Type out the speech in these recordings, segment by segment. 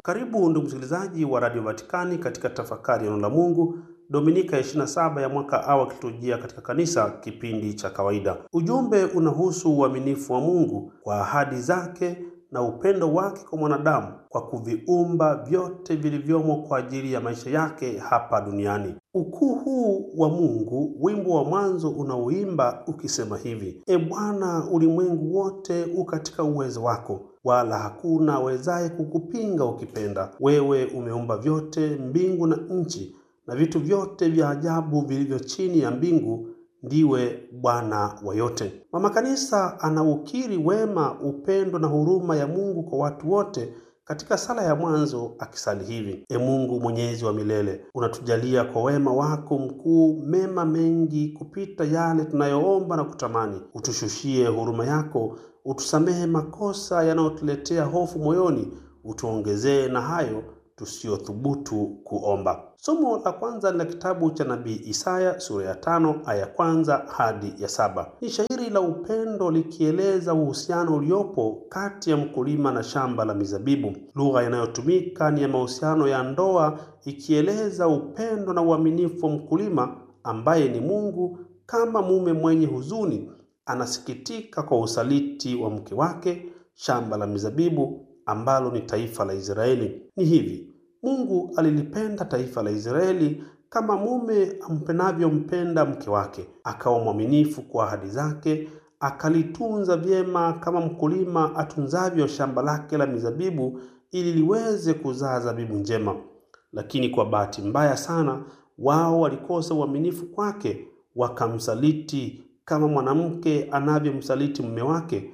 Karibu ndugu msikilizaji wa Radio Vatikani katika tafakari ya neno la Mungu Dominika ya 27 ya mwaka A wa kiliturujia katika kanisa, kipindi cha kawaida. Ujumbe unahusu uaminifu wa Mungu kwa ahadi zake na upendo wake kwa mwanadamu kwa kuviumba vyote vilivyomo kwa ajili ya maisha yake hapa duniani. Ukuu huu wa Mungu, wimbo wa mwanzo unaoimba ukisema hivi: E Bwana, ulimwengu wote u katika uwezo wako, wala hakuna awezaye kukupinga ukipenda. Wewe umeumba vyote, mbingu na nchi na vitu vyote vya ajabu vilivyo chini ya mbingu. Ndiwe Bwana wa yote. Mama Kanisa anaukiri wema, upendo na huruma ya Mungu kwa watu wote katika sala ya mwanzo akisali hivi: E Mungu mwenyezi wa milele, unatujalia kwa wema wako mkuu mema mengi kupita yale tunayoomba na kutamani. Utushushie huruma yako, utusamehe makosa yanayotuletea hofu moyoni, utuongezee na hayo tusiyothubutu kuomba. Somo la kwanza ni la kitabu cha nabii Isaya sura ya tano aya kwanza hadi ya saba. Ni shairi la upendo likieleza uhusiano uliopo kati ya mkulima na shamba la mizabibu. Lugha inayotumika ni ya mahusiano ya ndoa, ikieleza upendo na uaminifu wa mkulima ambaye ni Mungu kama mume mwenye huzuni anasikitika kwa usaliti wa mke wake, shamba la mizabibu ambalo ni taifa la Israeli. Ni hivi, Mungu alilipenda taifa la Israeli kama mume ampenavyompenda mke wake, akawa mwaminifu kwa ahadi zake, akalitunza vyema kama mkulima atunzavyo shamba lake la mizabibu ili liweze kuzaa zabibu njema. Lakini kwa bahati mbaya sana, wao walikosa uaminifu kwake, wakamsaliti kama mwanamke anavyomsaliti mume wake,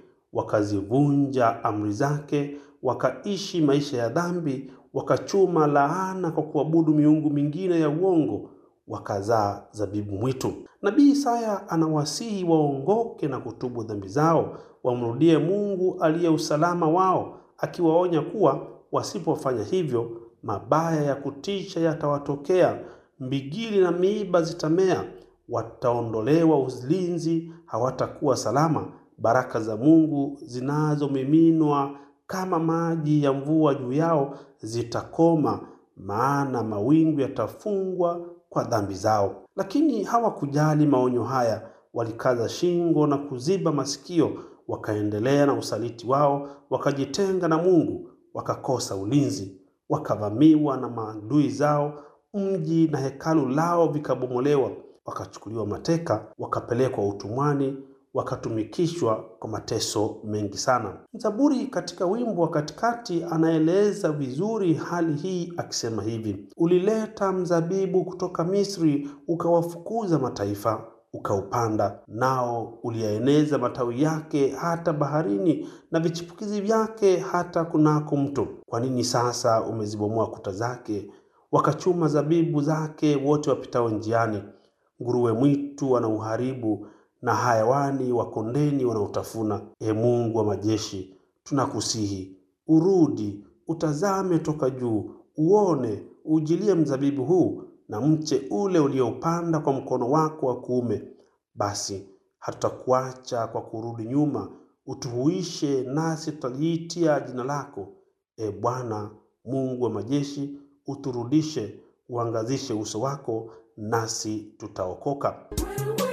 wakazivunja amri zake wakaishi maisha ya dhambi, wakachuma laana kwa kuabudu miungu mingine ya uongo, wakazaa zabibu mwitu. Nabii Isaya anawasihi waongoke na kutubu dhambi zao, wamrudie Mungu aliye usalama wao, akiwaonya kuwa wasipofanya hivyo, mabaya ya kutisha yatawatokea, mbigili na miiba zitamea, wataondolewa ulinzi, hawatakuwa salama. Baraka za Mungu zinazomiminwa kama maji ya mvua juu yao zitakoma, maana mawingu yatafungwa kwa dhambi zao. Lakini hawakujali maonyo haya, walikaza shingo na kuziba masikio, wakaendelea na usaliti wao, wakajitenga na Mungu, wakakosa ulinzi, wakavamiwa na maadui zao, mji na hekalu lao vikabomolewa, wakachukuliwa mateka, wakapelekwa utumwani wakatumikishwa kwa mateso mengi sana. Mzaburi katika wimbo wa katikati anaeleza vizuri hali hii akisema hivi: ulileta mzabibu kutoka Misri, ukawafukuza mataifa, ukaupanda, nao uliyaeneza matawi yake hata baharini, na vichipukizi vyake hata kunako mto. Kwa nini sasa umezibomoa kuta zake, wakachuma zabibu zake wote wapitao njiani? Nguruwe mwitu wanauharibu na hayawani wa kondeni wanaotafuna. E Mungu wa majeshi, tunakusihi urudi, utazame toka juu, uone, ujilie mzabibu huu na mche ule ulioupanda kwa mkono wako wa kuume. Basi hatutakuacha kwa kurudi nyuma, utuhuishe, nasi tutaliitia jina lako. E Bwana Mungu wa majeshi, uturudishe, uangazishe uso wako, nasi tutaokoka.